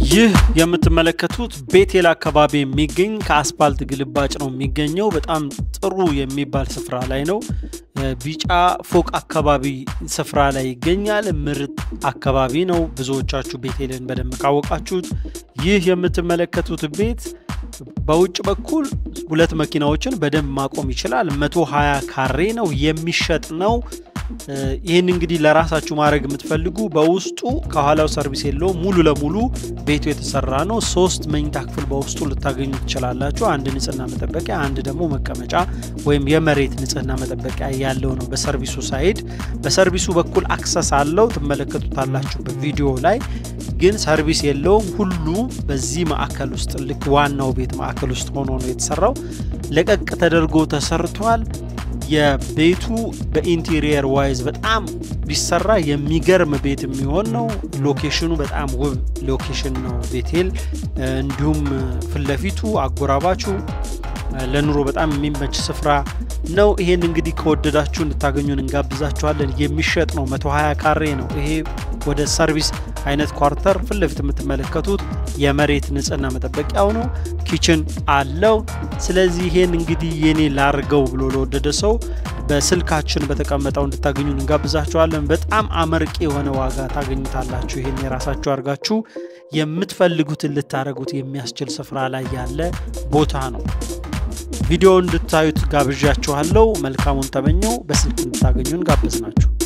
ይህ የምትመለከቱት ቤቴል አካባቢ የሚገኝ ከአስፓልት ግልባጭ ነው የሚገኘው። በጣም ጥሩ የሚባል ስፍራ ላይ ነው። ቢጫ ፎቅ አካባቢ ስፍራ ላይ ይገኛል። ምርጥ አካባቢ ነው። ብዙዎቻችሁ ቤቴልን በደንብ ካወቃችሁት ይህ የምትመለከቱት ቤት በውጭ በኩል ሁለት መኪናዎችን በደንብ ማቆም ይችላል። 120 ካሬ ነው የሚሸጥ ነው። ይህን እንግዲህ ለራሳችሁ ማድረግ የምትፈልጉ በውስጡ ከኋላው ሰርቪስ የለው ሙሉ ለሙሉ ቤቱ የተሰራ ነው። ሶስት መኝታ ክፍል በውስጡ ልታገኙ ትችላላችሁ። አንድ ንጽህና መጠበቂያ፣ አንድ ደግሞ መቀመጫ ወይም የመሬት ንጽህና መጠበቂያ ያለው ነው። በሰርቪሱ ሳይድ በሰርቪሱ በኩል አክሰስ አለው ትመለከቱታላችሁ በቪዲዮ ላይ ግን ሰርቪስ የለውም። ሁሉ በዚህ ማዕከል ውስጥ ልክ ዋናው ቤት ማዕከል ውስጥ ሆኖ ነው የተሰራው። ለቀቅ ተደርጎ ተሰርቷል። የቤቱ በኢንቴሪየር ዋይዝ በጣም ቢሰራ የሚገርም ቤት የሚሆን ነው። ሎኬሽኑ በጣም ውብ ሎኬሽን ነው ቤቴል። እንዲሁም ፊት ለፊቱ አጎራባቹ ለኑሮ በጣም የሚመች ስፍራ ነው። ይሄን እንግዲህ ከወደዳችሁ እንድታገኙን እንጋብዛችኋለን። የሚሸጥ ነው። 120 ካሬ ነው። ይሄ ወደ ሰርቪስ አይነት ኳርተር ፊት ለፊት የምትመለከቱት የመሬት ንጽህና መጠበቂያው ነው። ኪችን አለው። ስለዚህ ይሄን እንግዲህ የኔ ላርገው ብሎ ለወደደ ሰው በስልካችን በተቀመጠው እንድታገኙን እንጋብዛችኋለን። በጣም አመርቂ የሆነ ዋጋ ታገኙታላችሁ። ይሄን የራሳችሁ አድርጋችሁ የምትፈልጉትን ልታደረጉት የሚያስችል ስፍራ ላይ ያለ ቦታ ነው። ቪዲዮ እንድታዩት ጋብዣችኋለሁ። መልካሙን ተመኘው። በስልክ እንድታገኙን ጋበዝናችሁ።